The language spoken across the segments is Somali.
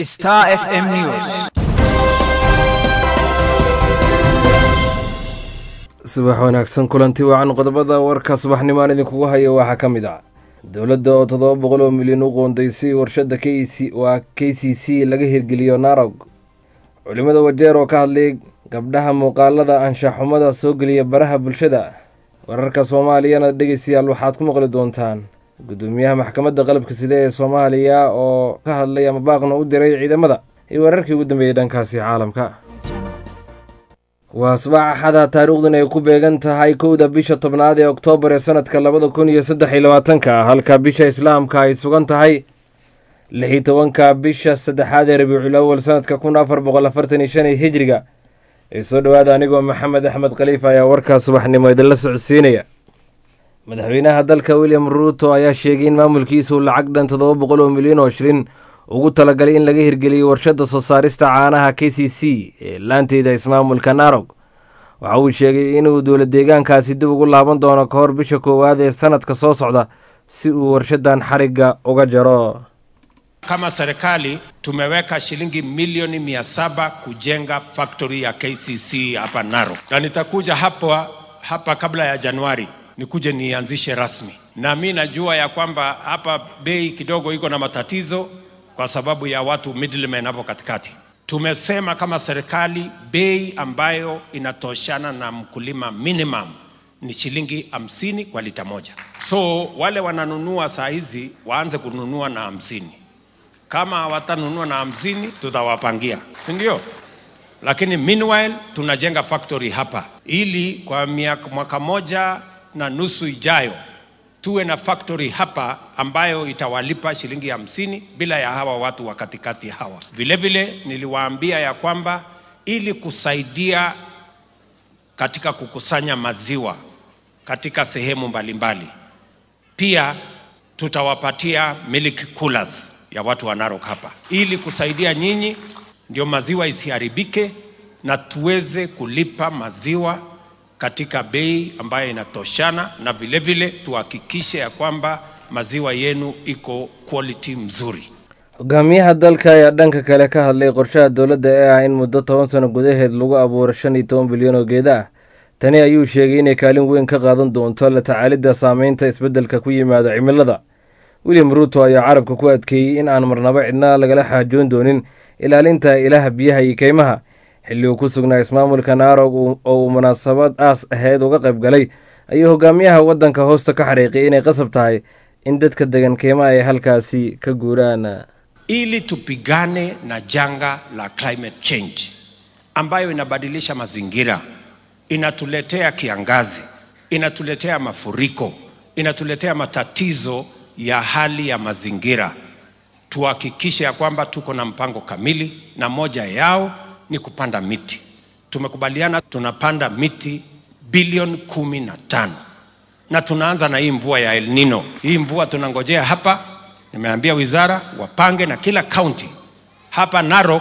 Star FM News. subax wanaagsan kulanti wacan qodobada warka subaxnimaan idinkugu hayo waxaa ka mid ah dowladda oo toddoba boqol oo milyan u qoondaysay warshadda k c waa k c c laga hirgeliyo narog culimmada wajeer oo ka hadlay gabdhaha muuqaalada anshaxumada soo geliya baraha bulshada wararka soomaaliyana dhegeystayaal waxaad ku maqli doontaan gudoomiyaha maxkamadda qalabka side ee soomaaliya oo ka hadlay ama baaqna u diray ciidamada iyo wararkii ugu dambeeyey dhankaasi caalamka waa asbaax axada taariikhdan ay ku beegan tahay kowda bisha tobnaad ee oktoobar ee sanadka labada kun iyo saddex iyo labaatanka halka bisha islaamka ay sugan tahay lix iyo tobanka bisha saddexaad ee rabiicul awal sanadka kun afar boqol afartan iyo shan ee hijriga ee soo dhowaada anigoo maxamed axmed khaliifa ayaa warkaa subaxnimo idinla socodsiinaya madaxweynaha dalka william ruuto ayaa sheegay in maamulkiisu lacag dhan toddoba boqol oo milyan oo shilin ugu talagalay in laga hirgeliyo warshadda soo saarista caanaha k c c ee laanteeda ismaamulka narog waxa uu sheegay inuu dowla deegaankaasi dib ugu laaban doono ka hor bisha koowaad ee sanadka soo socda si uu warshadan xarigga uga jaro Kama serikali tumeweka shilingi milioni mia saba kujenga factory ya KCC hapa Narok, na nitakuja hapa hapa kabla ya Januari nikuje nianzishe rasmi, na mi najua ya kwamba hapa bei kidogo iko na matatizo kwa sababu ya watu middlemen hapo katikati. Tumesema kama serikali bei ambayo inatoshana na mkulima minimum ni shilingi hamsini kwa lita moja. So wale wananunua saa hizi waanze kununua na hamsini kama hawatanunua na hamsini tutawapangia, si ndio? Lakini meanwhile tunajenga factory hapa ili kwa miaka, mwaka moja na nusu ijayo tuwe na factory hapa ambayo itawalipa shilingi hamsini bila ya hawa watu wa katikati hawa. Vile vile niliwaambia ya kwamba ili kusaidia katika kukusanya maziwa katika sehemu mbalimbali, pia tutawapatia milk coolers ya watu wa Narok hapa ili kusaidia nyinyi, ndio maziwa isiharibike na tuweze kulipa maziwa katika bei ambayo inatoshana, na vile vile tuhakikishe ya kwamba maziwa yenu iko quality mzuri. hogaamiyaha dalka ayaa dhanka kale ka hadlay qorshaha dowladda ee ah in muddo toban sano gudaheed lagu abuuro shan iyo toban bilyan oo geeda ah tani ayuu sheegay inay kaalin weyn ka qaadan doonto la tacaalidda saameynta isbeddelka ku yimaada cimilada william ruuto ayaa carabka ku adkeeyey in aan marnaba cidna lagala xaajoon doonin ilaalinta ilaha biyaha iyo keymaha xilli uu ku sugnaa ismaamulka naarog oo uu munaasabad aas aheyd uga qayb galay ayuu hogaamiyaha waddanka hoosta ka xariiqay inay qasab tahay in dadka degan keymaha ay halkaasi ka guuraan ili tupigane na janga la climate change ambayo inabadilisha mazingira, inatuletea kiangazi, inatuletea mafuriko, inatuletea matatizo ya hali ya mazingira. Tuhakikishe ya kwamba tuko na mpango kamili, na moja yao ni kupanda miti. Tumekubaliana tunapanda miti bilioni kumi na tano na tunaanza na hii mvua ya El Nino. Hii mvua tunangojea hapa, nimeambia wizara wapange na kila kaunti hapa Narok,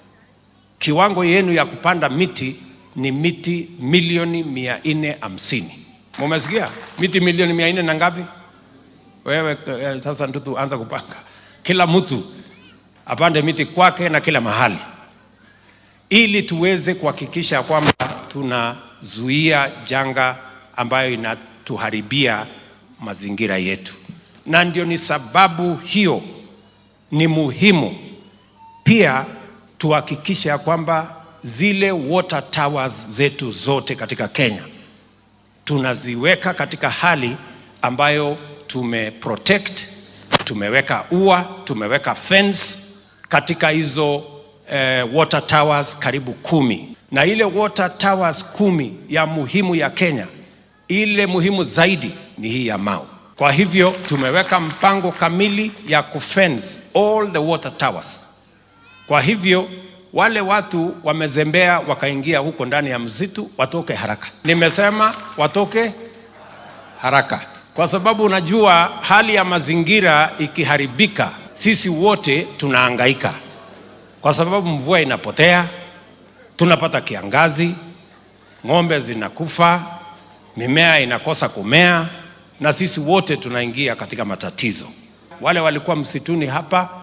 kiwango yenu ya kupanda miti ni miti milioni mia nne hamsini. Mumesikia? Miti milioni mia nne na ngapi? Wewe eh, sasa ndio tuanza kupanga, kila mtu apande miti kwake na kila mahali, ili tuweze kuhakikisha kwamba tunazuia janga ambayo inatuharibia mazingira yetu, na ndio ni sababu hiyo ni muhimu pia tuhakikishe ya kwamba zile water towers zetu zote katika Kenya tunaziweka katika hali ambayo tume protect, tumeweka ua, tumeweka fence katika hizo eh, water towers karibu kumi, na ile water towers kumi ya muhimu ya Kenya, ile muhimu zaidi ni hii ya Mau. Kwa hivyo tumeweka mpango kamili ya kufence all the water towers. Kwa hivyo wale watu wamezembea wakaingia huko ndani ya msitu watoke haraka. Nimesema watoke haraka, kwa sababu unajua hali ya mazingira ikiharibika, sisi wote tunahangaika, kwa sababu mvua inapotea, tunapata kiangazi, ng'ombe zinakufa, mimea inakosa kumea, na sisi wote tunaingia katika matatizo. Wale walikuwa msituni hapa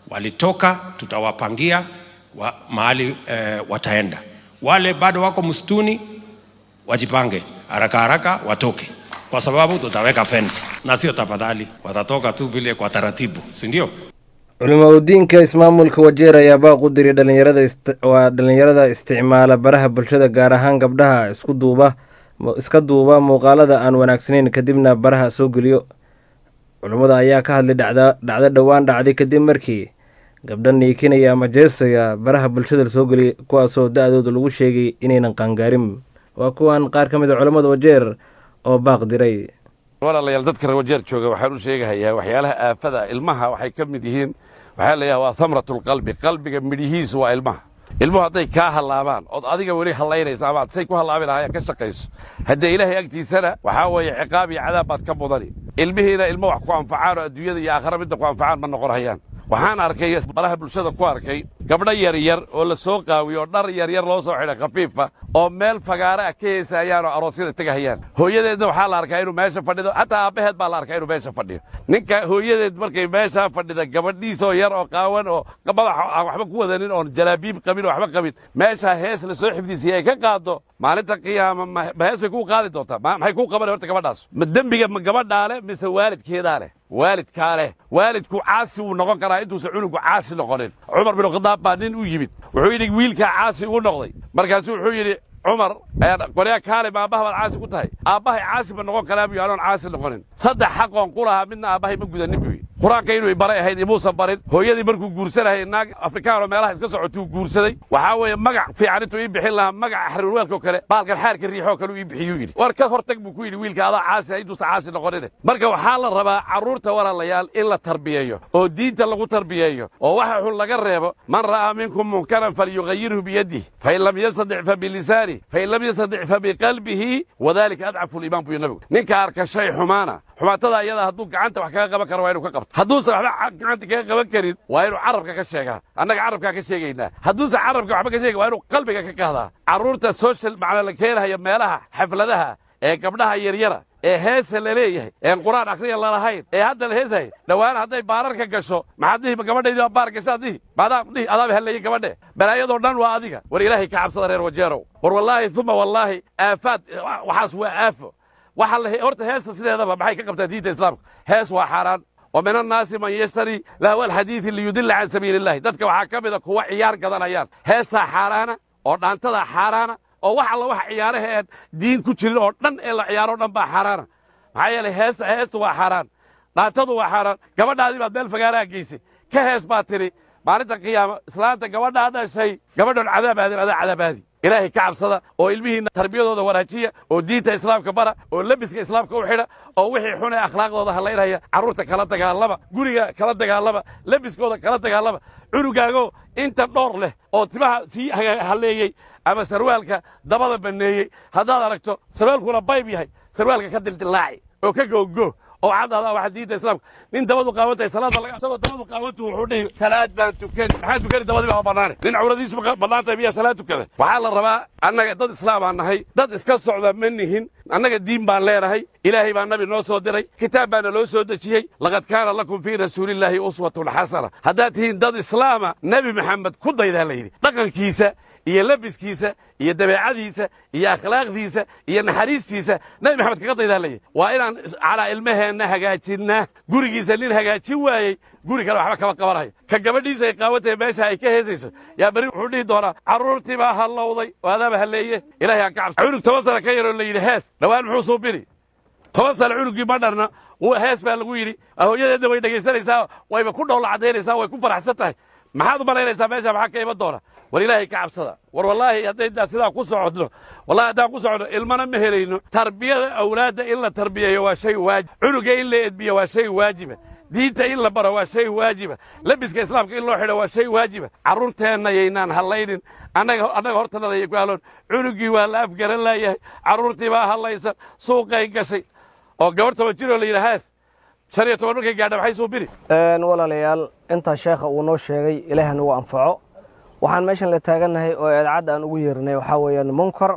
walitoka, tutawapangia wa, mahali eh, wataenda. Wale bado wako msituni wajipange haraka haraka watoke, kwa sababu tutaweka fence na sio tafadhali, watatoka tu vile kwa taratibu, si ndio? culimaudiinka ismaamulka wajeer ayaa baaq u diray dhalinyarada waa dhalinyarada isticmaala baraha bulshada gaar ahaan gabdhaha isku duuba iska duuba muuqaalada aan wanaagsaneyn kadibna baraha soo geliyo culummada ayaa ka hadlay dhacda dhacdo dhowaan dhacday kadib markii gabdha niikinaya ama jeesaya baraha bulshada lasoo geliyay kuwaasoo da-dooda lagu sheegay inaynan qaangaarin waa kuwan qaar ka mid a culammada wajeer oo baaq diray walaalayaal dadka rawajeer jooga waxaan u sheegahayaa waxyaalaha aafada ilmaha waxay ka mid yihiin waxaa layaha waa hamratulqalbi qalbiga midhihiisu waa ilmaha ilmuhu hadday kaa hallaabaan ood adiga weli hallaynaysa ama ad say ku hallaabi lahaayeen ka shaqayso haddee ilaahay agtiisana waxaa weeye ciqaab iyo cadaab baad ka mudani ilmihiina ilmo wax ku anfacaan oo adduunyada iyo aakhara midda ku anfacaan ma noqon hayaan waxaan arkay baraha bulshada ku arkay gabdho yaryar oo la soo qaawiyo oo dhar yaryar loo soo xidhay khafiifa oo meel fagaare ah ka heesaayaan oo aroosyada tegahayaan hooyadeedna waxaa la arkaa inuu meesha fadhido hataa aabbaheed baa la arkaa inuu meesha fadhiyo ninka hooyadeed markay meeshaa fadhida gabadhiisoo yar oo qaawan oo madaxa aan waxba ku wadanin oon jalaabiib qabin oo waxba qabin meeshaa hees la soo xifdisiyay ay ka qaado maalinta qiyaama ma hees bay kuu qaadi doontaa maxay kuu qaban horta gabadhaas ma dembiga ma gabadhaa leh mise waalidkeedaa leh waalidkaa leh waalidku caasi wuu noqon karaa intuusan cunugu caasi noqonin cumar bin khadaab baa nin u yimid wuxuu yidhi wiilkaa caasi u noqday markaasuu wuxuu yidhi cumar qoryaa kaale ma aabbaha baad caasi ku tahay aabbahay caasi ma noqon karaa buy anoon caasi noqonin saddex xaqoon ku lahaa midna aabbahay ma gudanin buy qur-aanka inuu baray ahayd imuusan barin hooyadii markuu guursanayay naag afrikaan oo meelaha iska socotuu guursaday waxaa weeye magac fiican intuu ii bixin lahaa magaca xariirweelkoo kale baalkan xaarka riixoo kale uu ii bixiyuu yidhi war ka hortag buu ku yidhi wiilka adaa caasi ah intuusan caasi noqonine marka waxaa la rabaa carruurta walaalayaal in la tarbiyeeyo oo diinta lagu tarbiyeeyo oo waxa xun laga reebo man ra'aa minkum munkaran falyugayirhu biyadih fain lam yastadic fa bilisaani fain lam yastadic fa biqalbihi wadalika adcafu liimaan buu nabigu ninka arka shay xumaana xumaatada ayada hadduu gacanta wax kaga qaban karo waa inuu ka qabto hadduusan waxba gacanta kaga qaban karin waa inuu carabka ka sheegaa annaga carabkaa ka sheegaynaa hadduusan carabka waxba ka sheega waa inuu qalbiga ka kahdaa carruurta social macnaa la keenayo meelaha xafladaha ee gabdhaha yaryara ee heesa la leeyahay een qur-aan akhriya lalahayn ee hadda la heesahay dhowaan hadday baararka gasho maxaad dhihi gabadhaydii baa baar gashaad dhihi maadaa dhihi adaaba hellayay gabadhe balaayadoo dhan waa adiga war ilaahay ka cabsada reer wajeerow war wallaahi uma wallaahi aafaad waxaas waa aafo waxa la horta heesta sideedaba maxay ka qabtaa diinta islaamka hees waa xaaraan wa min annaasi man yashtari lahwa alxadiidi liyudilla can sabiili illahi dadka waxaa ka mida kuwa ciyaar gadanayaan heestaa xaaraana oo dhaantadaa xaaraana oo wax alla wax ciyaaraha aan diin ku jirin oo dhan ee la ciyaaro o dhan baa xaaraana maxaa yeelay heesta heesta waa xaaraan dhaantadu waa xaaraan gabadhaadii baad meel fagaaraha geysay ka hees baa tidhi maalinta qiyaama islaanta gabadhaa dhashay gabadhoon cadaab aadin adaa cadaab aadi ilaahay ka cabsada oo ilmihiinna tarbiyadooda wanaajiya oo diinta islaamka bara oo lebiska islaamka u xidha oo wixii xun ee akhlaaqdooda hallaynaya carruurta kala dagaalama guriga kala dagaalama lebiskooda kala dagaalama cunugaago inta dhowr leh oo timaha sii halleeyey ama sarwaalka dabada banneeyey haddaad aragto sarwaalkuna bayb yahay sarwaalka ka dildillaaci oo ka googgo oo caddaada waxa diinta islaamka nin dabadu qaawantahay salaada laga isagoo dabadu qaawantu wuxuu dhihi salaad baan tukani maxaa tukani dabadii baa bannaane nin cawradiisu bannaan tahay miyaa salaad tukada waxaa la rabaa annaga dad islaam baan nahay dad iska socda ma nihin annaga diin baan leenahay ilaahay baa nabi noo soo diray kitaab baana loo soo dejiyey laqad kaana lakum fii rasuulillaahi uswatun xasana haddaad tihiin dad islaama nebi maxamed ku daydaa la yidhi dhaqankiisa iyo lebiskiisa iyo dabeecadiisa iyo akhlaaqdiisa iyo naxariistiisa nebi maxamed kaga daydaa layidhi waa inaan calaa ilmaheenna hagaajinnaa gurigiisa nin hagaajin waayey guri kale waxba kama qabanayo ka gabadhiisu ay qaawantahay meesha ay ka heesayso yaa berri wuxuu dhihi doonaa carruurtii baa hallowday oo adaaba halleeye ilahay aan ka cabsa cunug toban sana ka yaroo la yidhi hees dhowaan muxuu suubini toban sana cunuggii ma dharna hees baa lagu yidhi hooyadeedna way dhegaysanaysaa wayba ku dhowla caddaynaysaa way ku faraxsan tahay maxaad u malaynaysaa meesha maxaa ka iman doona war ilaahay ka cabsada war wallaahi hadday sidaa ku socodno wallahi haddaan ku socodno ilmana ma helayno tarbiyada awlaadda in la tarbiyeeyo waa shay waajib cunuga in la edbiyo waa shay waajiba diinta in la baro waa shay waajiba lebiska islaamka in loo xidho waa shay waajiba carruurteenna yaynaan hallaynin annaga annaga hortanada yay ku haloon cunugii waa la afgaran laayahay carruurtii baa hallaysan suuqay gashay oo gabarh toban jiroo la yidhi haas shan iyo toban markay gaadha maxay suu biri walaalayaal intaa sheekha uu noo sheegay ilaaha nagu anfaco waxaan meeshan la taagannahay oo eedacadda aan ugu yeernay waxaa weeyaan munkar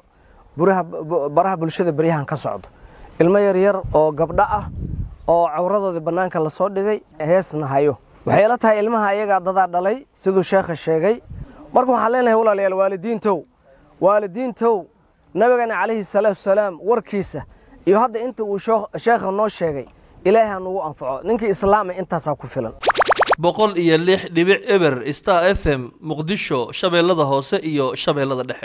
baraha bulshada beryahan ka socdo ilmo yaryar oo gabdho ah oo cawradoodii bannaanka lasoo dhigay heesna hayo waxay la tahay ilmaha ayagaa dadaa dhalay siduu sheekha sheegay marka waxaan leenahay walaalayaal waalidiintow waalidiintow nabigana calayhi salaatu wasalaam warkiisa iyo hadda inta uu sheekha noo sheegay ilaahay ha nugu anfaco ninkii islaama intaasaa ku filan boqol iyo lix dhibic eber star f m muqdisho shabeellada hoose iyo shabeellada dhexe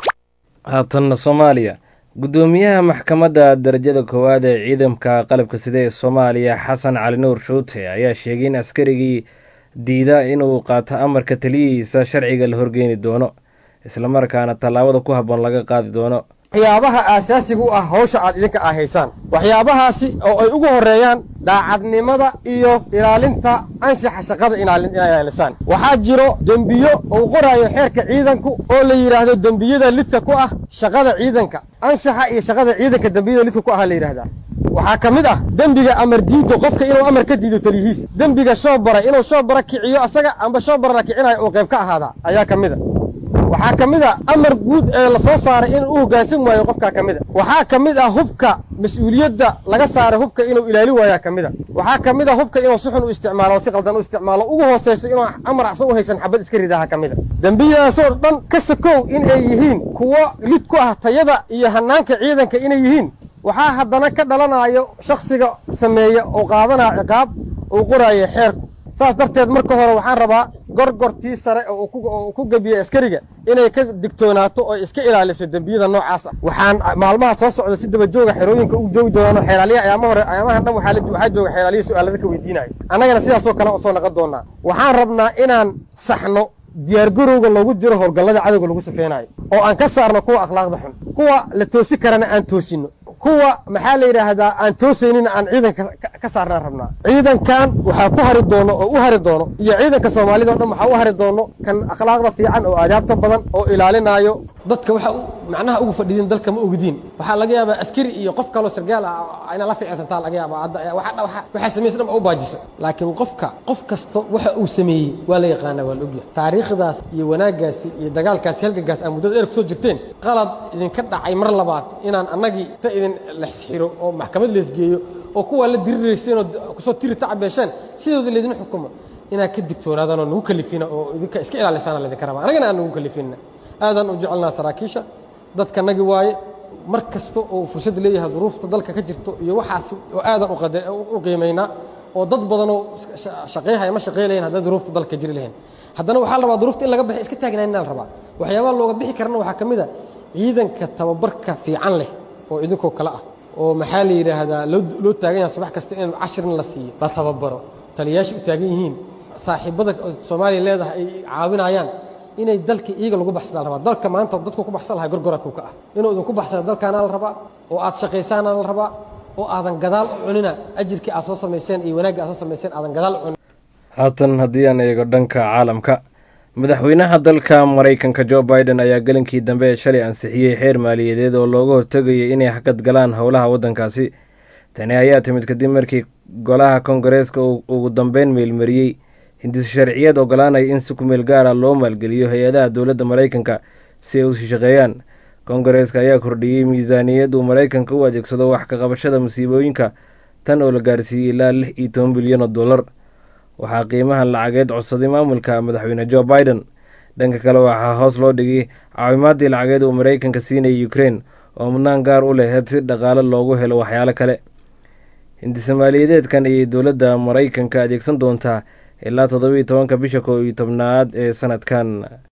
haatanna soomaaliya guddoomiyaha maxkamadda darajada koowaad ee ciidamka qalabka sida ee soomaaliya xasan cali nuur shuute ayaa sheegay in askarigii diida inuu qaato amarka taliyihiisa sharciga la horgeeni doono islamarkaana tallaabada ku habboon laga qaadi doono waxyaabaha aasaasiga u ah hawsha aad idinka ah haysaan waxyaabahaasi oo ay ugu horreeyaan daacadnimada iyo ilaalinta anshaxa shaqada inay ilaalisaan waxaa jiro dembiyo uu qoraayo xeerka ciidanku oo la yidhaahdo dembiyada lidka ku ah shaqada ciidanka anshaxa iyo shaqada ciidanka dembiyada lidka ku ah la yidhahdaa waxaa ka mid ah dembiga amar diido qofka inuu amar ka diido taliyihiis dembiga shoobara inuu shoobara kiciyo asaga amba shoobara la kicinayo uu qayb ka ahaadaa ayaa ka mid a waxaa ka mid a amar guud ee la soo saaray inuu u hoggaansan waayo qofkaa ka mid a waxaa ka mid ah hubka mas-uuliyadda laga saaray hubka inuu ilaali waayaa ka mid a waxaa ka mid a hubka inuu si xun u isticmaalo o si qaldan u isticmaalo ugu hoosayso inuu amar acsan u haysan xabad iska ridaha ka mid a dembiyadaasoo dhan ka sakow in ay yihiin kuwo lid ku ah tayada iyo hannaanka ciidanka inay yihiin waxaa haddana ka dhalanayo shakhsiga sameeya oo qaadanaya ciqaab uu qoraayo xeerku saas darteed marka hore waxaan rabaa gorgortii sare oo uu ku gebiyey askariga inay ka digtoonaato oo iska ilaaliso dembiyada noocaas ah waxaan maalmaha soo socda si daba jooga xerooyinka u joogi doono xeelaaliya ayaama hore ayaamahan dhan waxaa jooga xeelaaliya su-aalada ka weydiinayo annagana sidaasoo kale usoo naqon doonaa waxaan rabnaa inaan saxno diyaargarowga loogu jiro howlgallada cadowga lagu safeynayo oo aan ka saarno kuwa akhlaaqda xun kuwa la toosi karana aan toosino kuwa maxaa la yidhaahdaa aan toosaynina aan ciidanka ka saarnaan rabnaa ciidankan waxaa ku hari doono oo u hari doono iyo ciidanka soomaalida o dhan waxaa u hari doono kan akhlaaqda fiican oo aadaabta badan oo ilaalinaayo dadka waxa macnaha ugu fadhidin dalka ma ogdiin waxaa laga yaabaa askari iyo qof kaloo sargaal ah ina la ficilsantaa laga yaabaa hadda waxaa samaysa dhan ba u baajiso laakiin qofka qof kasta waxa uu sameeyey waa la yaqaanaa waa la ogyahay taariikhdaas iyo wanaaggaasi iyo dagaalkaasi halgankaas aa muddada dheer kusoo jirteen qalad idinka dhacay mar labaad inaan annagii ta idin lexsxiro oo maxkamad leesgeeyo oo kuwaa la dirirayseen oo kusoo tiri tacabeesheen sidooda laydin xukumo inaad ka digtoonaadaan oo nagu kalifina oo idinka iska ilaalisaana laydinka rabaa annagana aan nagu kalifinna aadaan u jecelnaa saraakiisha dadkanagi waaye mar kasta oo fursad leeyahay duruufta dalka ka jirto iyo waxaasi oo aadan u qiimaynaa oo dad badanoo shaqeeyhaya ma shaqeylayan haddaan duruufta dalka jiri lahayn haddana waxaa la rabaa duruufta in laga baxay iska taagnaanina la rabaa waxyaabaha looga bixi karana waxaa ka mid a ciidanka tababarka fiican leh oo idinkoo kale ah oo maxaa la yidhaahdaa loo taagan yahay subax kasta in cashirin la siiyo la tababaro taliyayaasha u taagan yihiin saaxiibada soomaaliya leedahay ay caawinayaan inay dalka iyaga lagu baxsadaa la rabaa dalka maanta dadku ku baxsan lahay gorgora kuka ah inuu idinku baxsada dalkaana la rabaa oo aad shaqaysaana la rabaa oo aadan gadaal u cunina ajirkii aad soo samayseen iyo wanaagga aad soo samayseen aadan gadaal u cunin haatan haddii aan eego dhanka caalamka madaxweynaha dalka maraykanka jo biden ayaa gelinkii dambe ee shalay ansixiyey xeer maaliyadeed oo looga hortegayay inay hakad galaan howlaha waddankaasi tani ayaa timid kadib markii golaha kongareeska uu ugu dambeyn meelmariyey hindis sharciyeed ogolaanaya in si kumeel gaara loo maalgeliyo hay-adaha dowladda maraykanka si ay usii shaqeeyaan kongareeska ayaa kordhiyey miisaaniyad uu maraykanka u adeegsado wax ka qabashada musiibooyinka tan oo la gaarsiiyey ilaa lix iyo toban bilyan oo dollar waxaa qiimahan lacageed codsaday maamulka madaxweyne jo biden dhanka kale waxaa hoos loo dhigay caawimaadii lacageed uu maraykanka siinayay ukrein oo mudnaan gaar u laheyd si dhaqaale loogu helo waxyaalo kale hindisomaaliyadeedkan ayay dowladda maraykanka adeegsan doontaa ilaa toddobiiyo tobanka bisha kow iyo tobnaad ee sanadkan